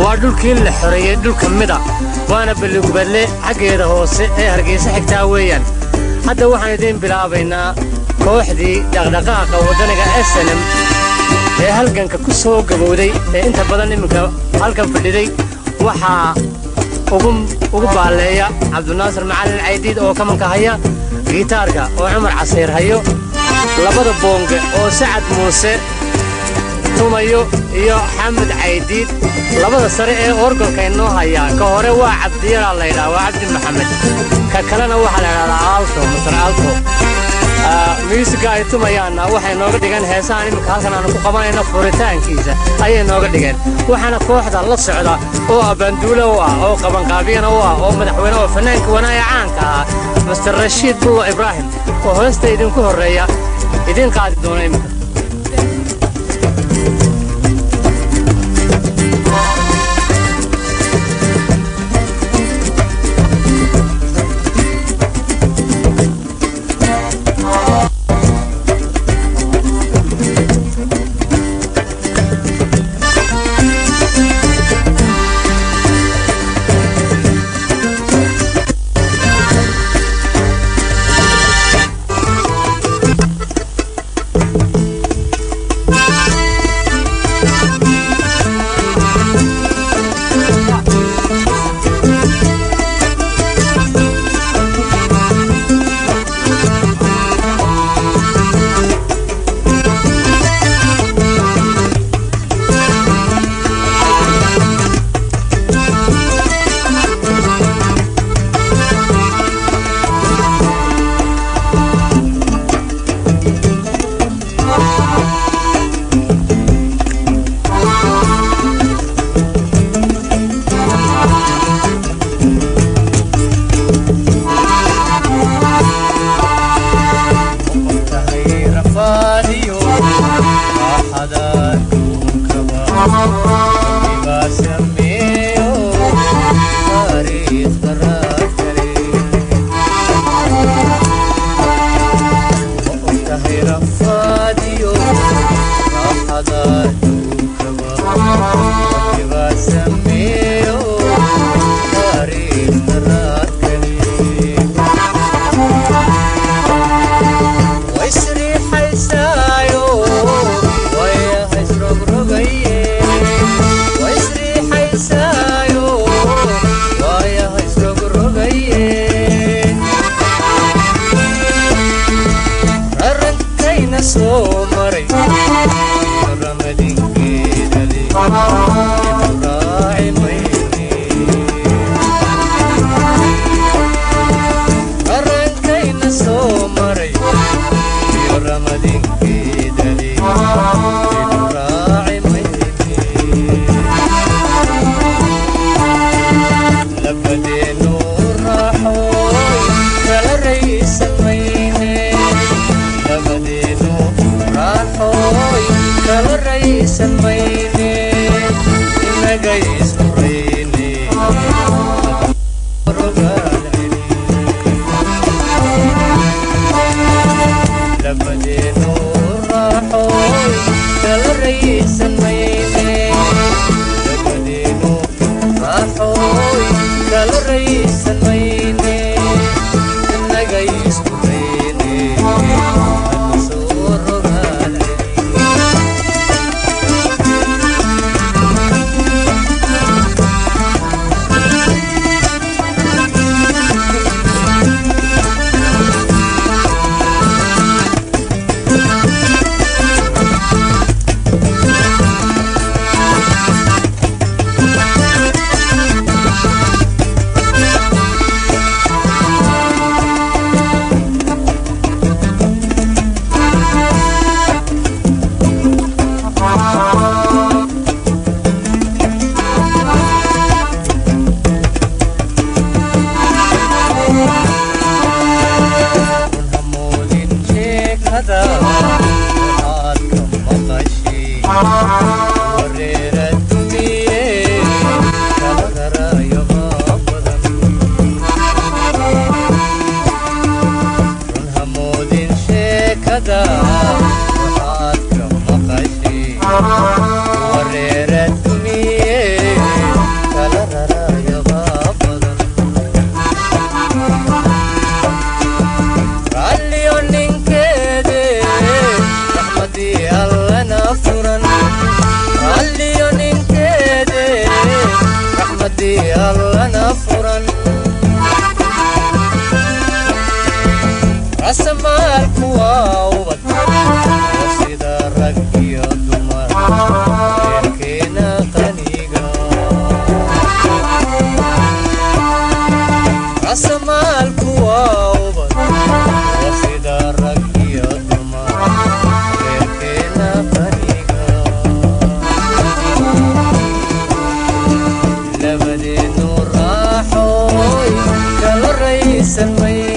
waa dhulkii la xoreeyey dhul ka mid a waana balligubadle xaggeeda hoose ee hargeysa xigtaa weeyaan hadda waxaan idiin bilaabaynaa kooxdii dhaqdhaqaaqa waddaniga snm ee halganka ku soo gabowday ee inta badan iminka halkan fadhiday waxaa ugu baalleeya cabdinaasir macalin caydiid oo kamanka haya gitaarka oo cumar casiir hayo labada boonge oo sacad muuse tumayo iyo xamed caydiid labada sare ee orgolka inoo hayaa ka hore waa cabdiyaraa laydhaha waa cabdi maxamed ka kalena waxaa la ydhahdaa aalto masar aalto myuusigga ay tumayaanna waxay nooga dhigeen heesahan iminka halkan aanu ku qabanayno furitaankiisa ayay nooga dhigeen waxaana kooxda la socda oo abbaanduulo u ah oo qabanqaabiyana u ah oo madaxweyne oo fannaanka wanaaya caanka ah master rashiid bullo ibraahim oo hoosta idinku horreeya idiin qaadi doona iminka bogsiisan maye